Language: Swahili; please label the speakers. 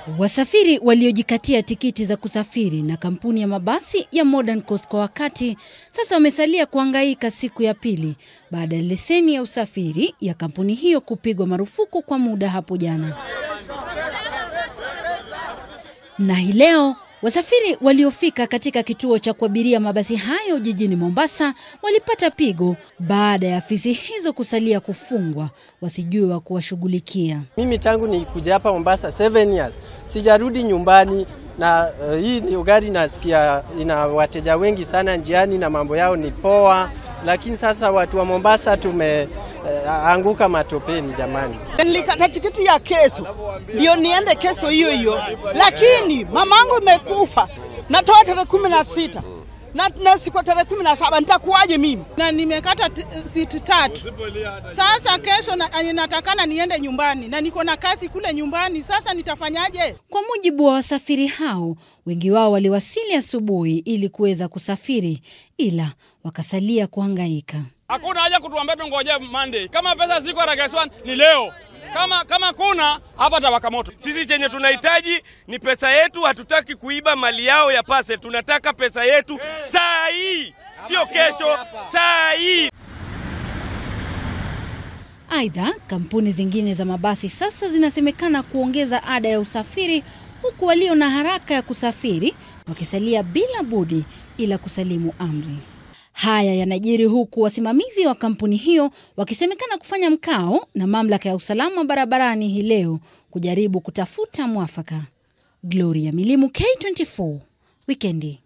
Speaker 1: Wasafiri waliojikatia tikiti za kusafiri na kampuni ya mabasi ya Modern Coast kwa wakati sasa wamesalia kuhangaika siku ya pili baada ya leseni ya usafiri ya kampuni hiyo kupigwa marufuku kwa muda hapo jana. Na hii leo wasafiri waliofika katika kituo cha kuabiria mabasi hayo jijini Mombasa walipata pigo baada ya afisi hizo kusalia kufungwa, wasijue wa kuwashughulikia.
Speaker 2: Mimi tangu ni kuja hapa Mombasa 7 years sijarudi nyumbani, na uh, hii ndio gari nasikia ina wateja wengi sana njiani na mambo yao ni poa, lakini sasa watu wa Mombasa tumeanguka uh, matopeni jamani.
Speaker 3: Nilikata tikiti ya kesho ndio niende kesho hiyo hiyo, lakini mamangu imekufa, natoa tarehe kumi na sita na, na siku tarehe kumi na saba nitakuwaje mimi?
Speaker 4: na nimekata t- siti tatu. Sasa kesho na, natakana niende nyumbani na niko na kazi kule nyumbani. Sasa nitafanyaje?
Speaker 1: Kwa mujibu wa wasafiri hao, wengi wao waliwasili asubuhi ili kuweza kusafiri, ila wakasalia kuhangaika.
Speaker 5: Hakuna haja kutuambia tungoje Monday. Kama pesa ziko Rageswan ni leo. Kama kama kuna hapa tawaka moto.
Speaker 6: Sisi chenye tunahitaji ni pesa yetu, hatutaki kuiba mali yao ya pase. Tunataka pesa yetu saa hii, sio kesho, saa hii.
Speaker 1: Aidha, kampuni zingine za mabasi sasa zinasemekana kuongeza ada ya usafiri, huku walio na haraka ya kusafiri wakisalia bila budi ila kusalimu amri. Haya yanajiri huku wasimamizi wa kampuni hiyo wakisemekana kufanya mkao na mamlaka ya usalama barabarani hii leo kujaribu kutafuta mwafaka. Gloria Milimu, K24, Wikendi.